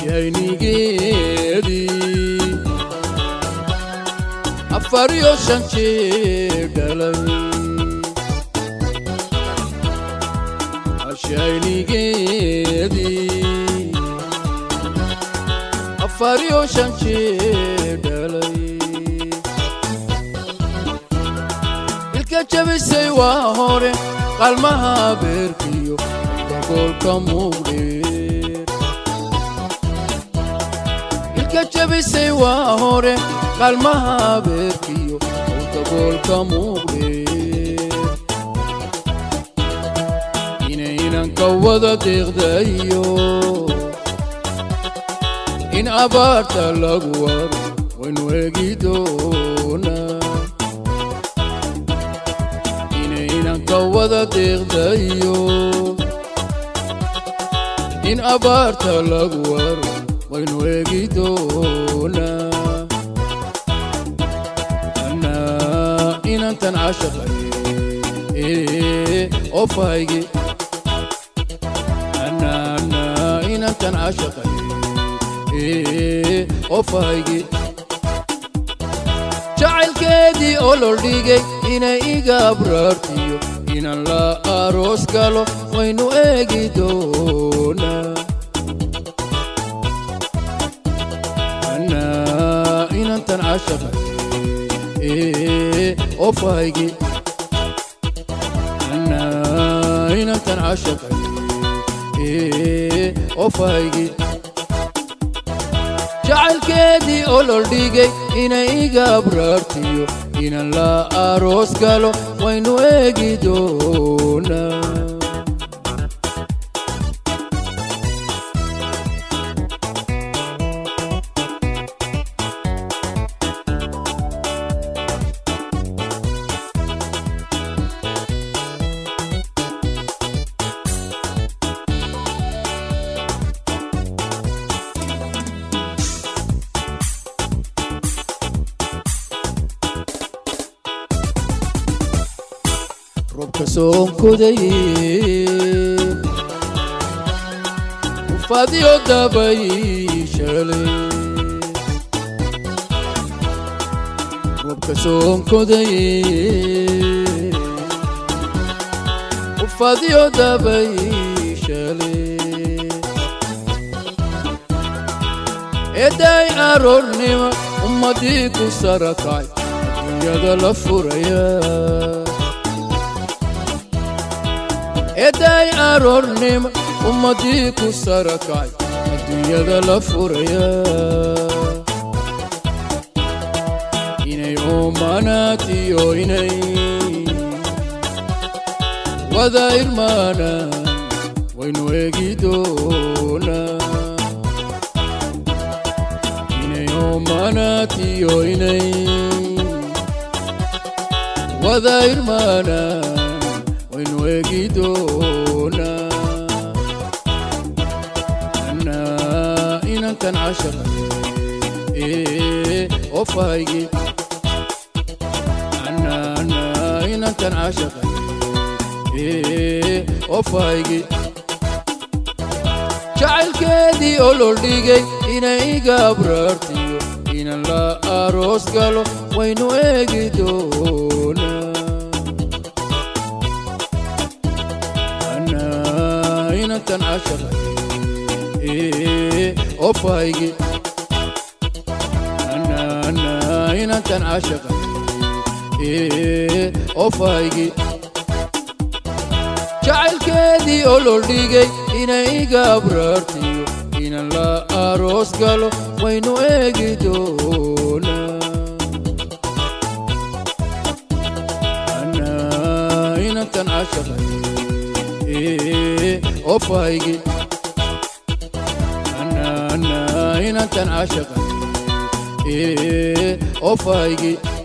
ashaynigeedii afar iyo shan jeer dhalay ashaynigeedii afar iyo shan jeer dhalay ilka jabisay waa hore qalmaha beerkiyo daboolka muugdheer ilka jabisay waa hore qalmaha beerkiyo daboolka muugdheer inaynanka wada deeqdayo in abaarta lagu waro waynu eegi doonaa inaynanka wada deeqdayo in abaarta lagu waro waynu eegi doonaa anaa inantan cashaqay ofaygi anaa inantan cashaqay ofaygi jacaylkeedii ololdhigay inay iga abraartiyo inan la aroos galo waynu eegi doonaa anaa inantan cashaqay ofaygi anaa inantan cashaqay ofaygi jacaylkeedii ololdhigay inay iga abraartiyo inan la aroos galo waynu eegi doonaa robka soonkodaye ufadiyo dabay shalay robka soonkodaye ufadiyo dabay shalay eday aroornima ummadii ku sarakay adduunyada la furaya eday aroornima ummadii ku sarakay adduunyada la furaya inay oomanaatiyo inay wada irmaanaan waynu eegi doonaa inay oomanaatiyo inay wada irmaanaan waynu eegi doonaa anaa inantan cashaqay ofaygi anaa inantan cashaqay ofaygi jacaylkeedii ololdhigay inay iga abraartiyo inan la aroos galo waynu eegi doonaa inantan cashaqay ofaygi anaa inantan cashaqay ofaygi jacaylkeedii ololdhigay inay iga abraartiyo inan la aroos galo waynu eegi doonaa anaa inantan cashaqay ofaygi anaa inantan cashaqay ofaygi